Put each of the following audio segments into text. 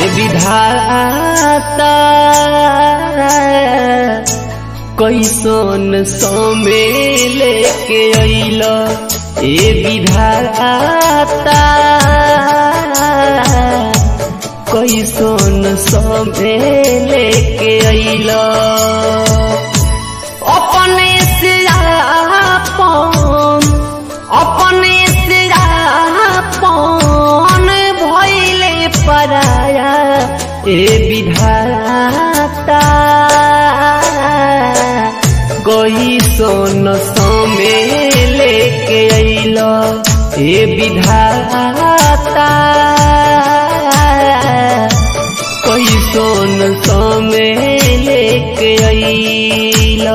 ए विधाता कैसन समय लेके अइल ए विधाता कैसन समय लेके अइल अपने से आपन अपने से आपन भइले पराया ए विधाता गई सोन समय लेके अइल ए विधाता कोई सोन समय लेके अइल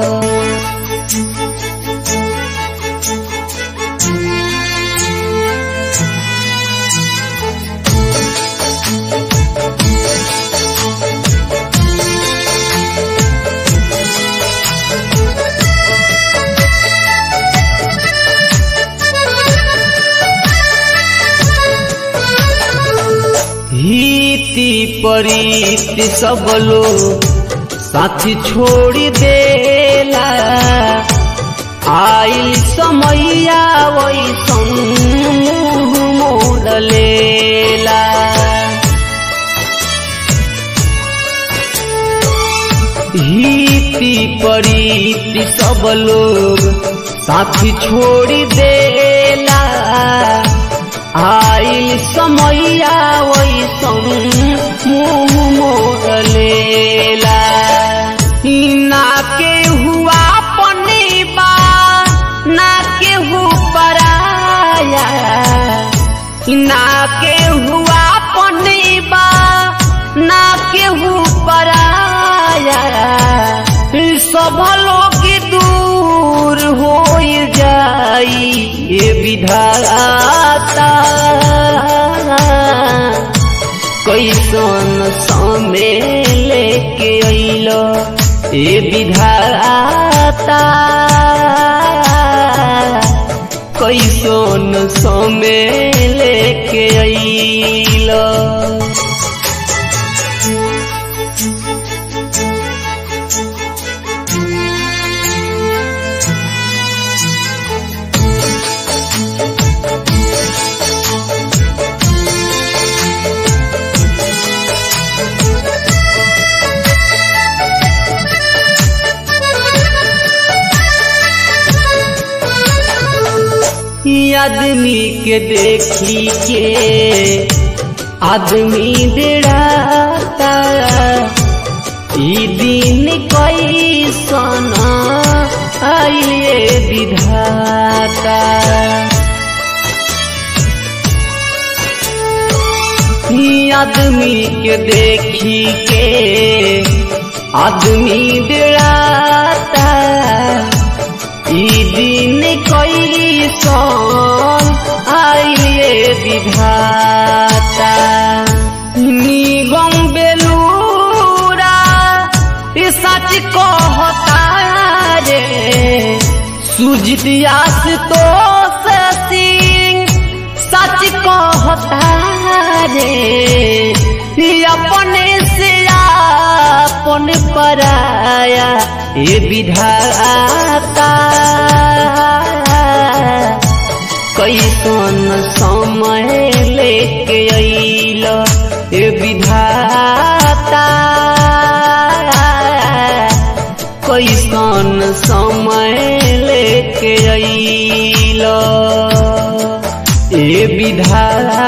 हिति परीति सब लोग साथी छोड़ी देला आइल समैया वैसन मोड़ लेला हिति परीति सब लोग साथी छोड़ी देला आइल समैया वैसन मुँह मोड़ लेला ना के हुआ पनीबा ना के हु पराया ना के हुआ पनीबा ना के हु पराया सब लोग दूर हो जाई ये विधाता कैसन समय लेके अइल ए विधाता कैसन समय लेके अइल आदमी के देखी के आदमी डेराता ई दिन कैसन आइले विधाता ई आदमी के देखी के आदमी डेराता ई दिन कैसन आइले विधाता निगम बेलूरा ई सच कहता रे सुजितियास तो सिंह सच कहता रे ई अपने से अपन पराया ये विधाता कैसन समय लेके अइल ये विधाता कैसन समय लेके अइल ये विधाता